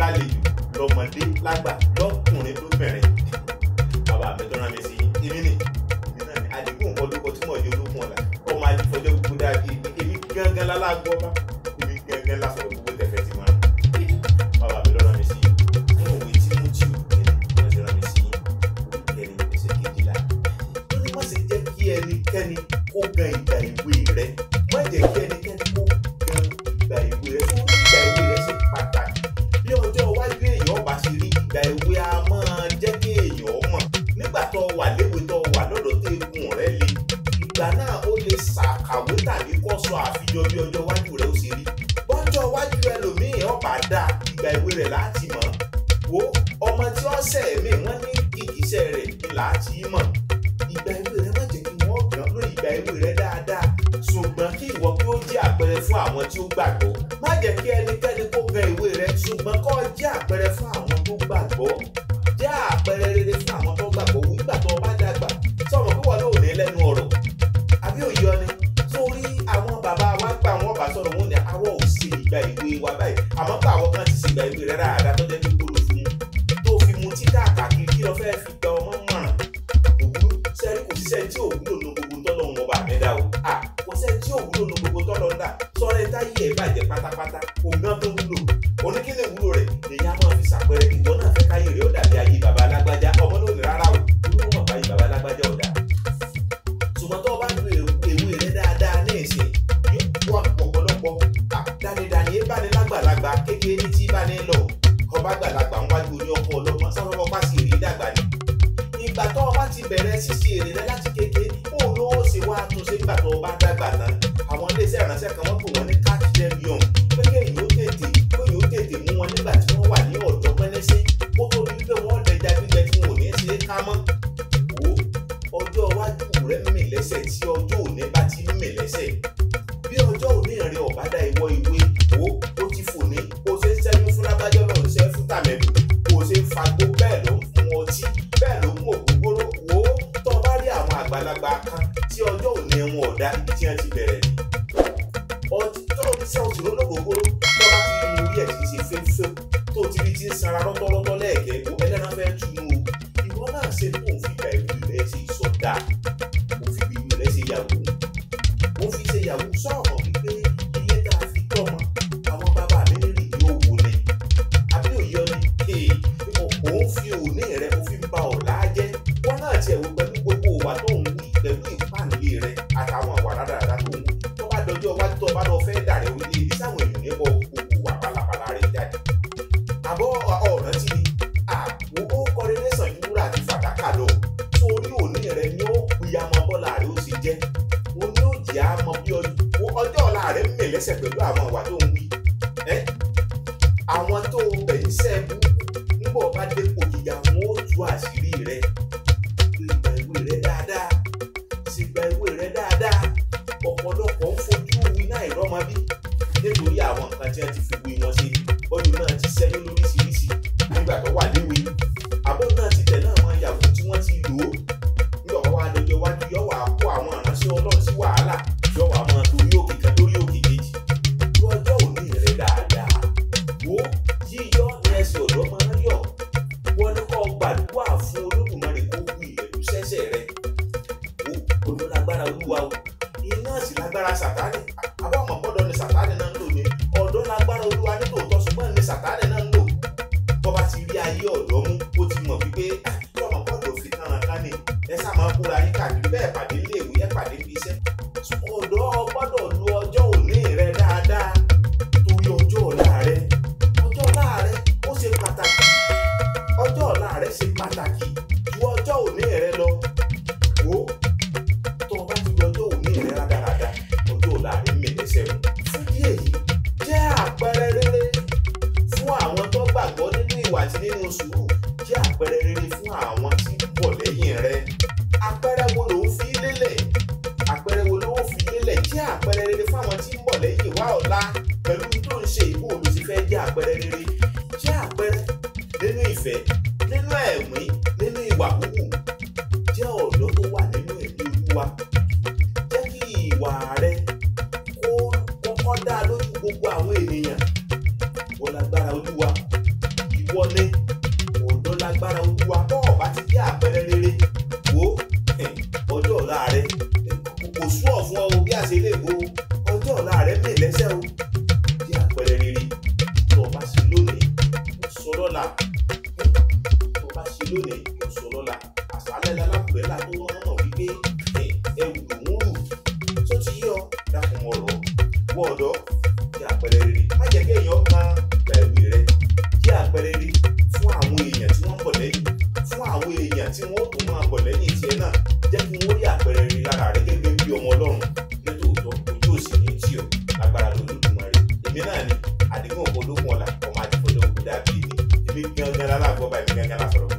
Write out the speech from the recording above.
lálejò lọ́mọdé lágbà lọ́kùnrin lóbìnrin bàbá mi tó rán mi sí èmi nì èmi náà ni àdìgún nǹkan lóko tí mo yọ olókun ọ̀la ọmọ àdìfọjọ́ gbogbo dáadé èmi gángan lálágbọ́ bá èmi gángan lásọ̀rọ̀ gbogbo tẹ̀fẹ̀ tí mo rán bàbá mi ló rán mi sí nínú òwe tí mo tí ò kẹ́ni wọ́n ti rán mi sí kẹ́ni ẹsẹ̀ kejìlá ó ní má ṣe jẹ́ kí ẹnikẹ́ni kó gan ìgbà ìwé rẹ má jẹ́ kí ẹnikẹ́ni kó gan ìgbà ìwé rẹ fún ìgbà ìwé rẹ ṣe pàtàkì bí ọjọ́ iwájú èèyàn bá ṣe rí ìgbà ìwé a máa jẹ́ kí èèyàn mọ̀ nígbà tó wà léwe tó wà lọ́dọ̀ tó egun rẹ le ìgbà náà ó lè ṣàkàwé tàbí kọ́ sọ àfijọ́ bí ọjọ́ iwájú rẹ ó ṣe rí bọ́jọ́ iwájú ẹlòmíì ọba dá ìgbà ìwé rẹ̀ láti mọ̀ wo ọmọ tí ó sẹ̀ mí wọ́n ní ìkísẹ́ rẹ̀ ni láti mọ̀ ìgbà ìwé rẹ̀ má jẹ́ kí wọ́n gbọ́n lórí ìgbà ìwé rẹ̀ dáadáa ṣùgbọ́n kí ìwọ kí ó jẹ́ àpẹẹrẹ fún àwọn tí ó gbàgbọ́ má jẹ́ kí ẹnikẹ́ni kó gan ìwé rẹ̀ ṣùgbọ́n kó jẹ́ àpẹẹrẹ fún àwọn tó gbàgbọ́ jẹ́ àpẹẹrẹ rere fún àwọn tó gbàgbọ́ nígbà tó o bá dàgbà sọ̀rọ̀ pé wọ́n lóò ní lẹ́nu ọ̀rọ̀ àbí òye ọ ni sórí àwọn bàbá wa gbà wọ́n bá sọ̀rọ̀ wọn ni àwọn ò ṣe ìgbà ìwé wa báyìí àmọ́ pé àwọn kan ti ṣe ìgbà ìwé rẹ̀ dáadáa tó jẹ́ pé kúrò fún un tó fi mu tí káàkiri kí lọ fẹ́ẹ́ fi gba ọmọ mọ̀ràn òwúrò sẹ́ni kò sí sẹ́ni tí òwúrò nu gbogbo tọ́lọ̀ ń wọba àmẹ́dá o à kò sẹ́ni tí òwúrò nu gbogbo tọ́lọ̀ ń dà sọ́rọ́ ẹ̀ táyé ẹ̀ bàjẹ́ pátápátá ògán tó wúlò oníkíni wúlò rẹ̀ èyí á máa fi ṣàpẹẹrẹ ìwọ náà fẹ́ káyé rẹ̀ ó dàbí ayé baba alágbájá ọmọ ló ní rárá o olówó mọ̀ báyìí baba alágbájá ọ̀dà ṣùgbọ́n tó o bá lu ewé rẹ̀ dáadáa ní ìsìn yóò wá ọ̀pọ̀lọpọ̀ dánidáni ẹ bá ní lágbàlagbà kékeré ní tí bá ní lọ ọba gbàlagbà ń wájú oní ọkọ ọlọ́gbọ́n sáwọn ọmọ pàṣẹ èrè dàgbà ni ìgbà tó o bá ti bẹ̀rẹ̀ ṣíṣe èrè rẹ láti kékeré kó o lówó ṣe wá túnṣe nígbà tó o bá dàgbà tán àwọn iléeṣẹ́ ìránṣẹ́ kan wọ́n pè wọ́n ní catch them young pé kéèyàn ó tètè kéèyàn ó tètè mú wọn nígbà tí wọ́n wà ní ọ̀dọ́ pẹ́lẹ́sẹ́ kó tó di wípé wọ́n dẹja gbígbẹ tí wọn ò ní ṣe é ká mọ́ wò ó ọjọ́ iwájú rẹ mì lẹ́sẹ̀ tí ọjọ́ òní bá ti mì lẹ́sẹ̀ bí ọjọ́ òní rẹ ọ̀bá dá ìwọ ìwé wò ó ti fò ní kó o ṣe ń ṣẹ́yún fún lágbájọ́ náà ṣẹ́ fún tàmẹ̀dù kó o ṣe ń fagbó bẹ́ẹ̀ ló ń fún ọtí bẹ́ẹ̀ ló ń mú ògógóró wò ó tó o bá rí àwọn àgbàlagbà kan tí ọjọ́ òní wọn ọ̀dá ibi tí wọ́n ti bẹ̀rẹ̀ ni ọtí tó o ti sẹ́ òtún lólógógóró tó o bá ti rí orí ẹ̀ tí ń ṣe fẹ́fẹ́ tó o ti rí ti ń sanra lọ́tọ́lọ́tọ́ lẹ́ẹ̀kẹ́ wo ẹlẹ́ran fẹ́ túnú o ìwọ náà ṣe tó o fi gbà ìwé rẹ̀ ṣe ìsọdá o fi ìwé rẹ̀ ṣe yàgò o fi ṣe yàgò sọ̀rọ̀ wípé ilé tá a fi tọ́mọ àwọn bàbá mi rìn yóò wọlé àbí òye ọ ni ee òun fi òní rẹ o fi ń ba ọ̀la jẹ́ wọn náà tiẹ̀ wò pẹ̀lú gbogbo ìwà tó ń wí pẹ̀lú ìpànìyè rẹ àtàwọn àwà rádaràdà tó ń wí tó bá dọjọ́ iwájú tó bá lọ fẹ́ dàrẹ́ orílẹ̀-èdè sáwọn èèyàn níbọ̀ gbogbo wà pálapàla rẹ̀ jáde àbọ̀ ọ̀ràn tí ni àwọn ó kọ́ rere sàn ju wúrà àti fàdákà lọ torí òní rẹ ni ó pìyàmọ́ bọ́lá rẹ ó sì jẹ́ o ní ó jẹ́ àmọ́ bí ọjọ́ ọ̀la rẹ̀ ń mè lẹ́sẹ̀ pẹ̀lú àwọn ìwà tó ń wí ẹ́ àwọn tó bẹ̀ ń sẹ́ẹ̀bù nígbà bá dépò gíga wọn ó tú àṣírí rẹ ìgbà ìwé rẹ dáadáa sì gba ìwé rẹ dáadáa ọ̀pọ̀lọpọ̀ ń fojú iná ìrọ́mọ bí nítorí àwọn nǹkan tí wọ́n ti fi wí wọn sí ọdún náà ti sẹ́yìn lóríṣiríṣi nígbà tó wà léwe àbọ̀ náà ti tẹ̀lé àwọn ìyàwó tí wọ́n ti lò ó nígbà wọn wá lọ́jọ́ iwájú yọ wà kó àwọn ìránṣẹ́ ọlọ́run sí wàhálà yọ wà máa torí òkè kan lórí òkè kejì lọ́jọ́ òní rẹ̀ dáadáa wo yíyọ ní ẹsẹ̀ ọ̀dọ́ máa ń yọ wọ́n ní kó gbàdúrà fún olódùmarè kó kú ìrẹ̀lú sẹ́sẹ̀ rẹ̀ wo olú lágbára olúwa o iná sì lágbára sàtánì àbá ọmọ gbọ́dọ̀ ní sàtánì náà ń lò ní ọ̀dọ́ lágbára olúwa ní tòótọ́ ṣùgbọ́n ní sàtánì náà ń lò bọ́ba ti rí ayé ọ̀dọ́ mú ó ti mọ̀ wípé ọmọ gbọ́dọ̀ fi kánra kánì ẹ sá máa kóra yín káàkiri bẹ́ẹ̀ pàdé ilé ìwé ẹ pàdé ibi iṣẹ́ ọ̀dọ́ gbọ́dọ̀ lu ọjọ́ òní rẹ dáadáa torí ọjọ́ ọ̀la rẹ ọjọ́ ọ̀la rẹ ó ṣe pàtàkì ọjọ́ ọ̀la rẹ ṣe pàtàkì ju ọjọ́ òní rẹ lọ wò ó tó o bá ti lu ọjọ́ òní rẹ rádaràda ọjọ́ ọ̀la rẹ mẹ́lẹ́sẹ̀ mu fún díẹ̀ yìí jẹ́ àpẹẹrẹ rere fún àwọn tó gbàgbọ́ nínú ìwà àti nínú sùúrù jẹ́ àpẹẹrẹ rere fún àwọn tí ń bọ̀ lẹ́yìn rẹ àpẹẹrẹ wo ló ń fi lélẹ̀ àpẹẹrẹ wo ló ń fi lélẹ̀ jẹ́ àpẹẹrẹ rere fún àwọn tí ń bọ̀ lẹ́yìn wá ọ̀la pẹ̀lú tó ń ṣe ìbò mi ti fẹ́ jẹ́ àpẹẹrẹ rere jẹ́ àpẹẹrẹ nínú ìfẹ́ nínú ẹ̀mí nínú ìwà wúwù jẹ́ ọ̀dọ́ tó wà nínú ẹ̀mí olúwa jẹ́ kí ìwà rẹ kó kọ́kọ́ dá lójú gbogbo àwọn ènìyàn wọ́n lágbára olúwa lọ́la tó bá ṣe lónìí kò sọ lọ́la àṣálẹ́ lálábùrẹ́ là tó wọ́n mọ̀ wípé ẹrù lòún rù tó ti yọ dákun ọ̀rọ̀ wọ ọ̀dọ́ jẹ́ àpẹẹrẹ rere má jẹ́ kí èèyàn kan gba ìwé rẹ jẹ́ àpẹẹrẹ rere fún àwọn èèyàn tí wọ́n ń bọ̀ lẹ́yìn fún àwọn èèyàn tí wọ́n tún máa bọ̀ lẹ́yìn tiẹ̀ náà jẹ́ kí wọ́n rí àpẹẹrẹ rere lára rẹ gẹ́gẹ́ bí ọmọ ọlọ́run nítòótọ́ ojú òsì ní tí o agbára lolódùmarè èmi náà ni àdéhùn olókun ọ̀la ọmọ àdìfọ́jọ́ òkú dàbí èmi èmi gangan lálágbọ́ bá èmi gangan lásọ̀rọ̀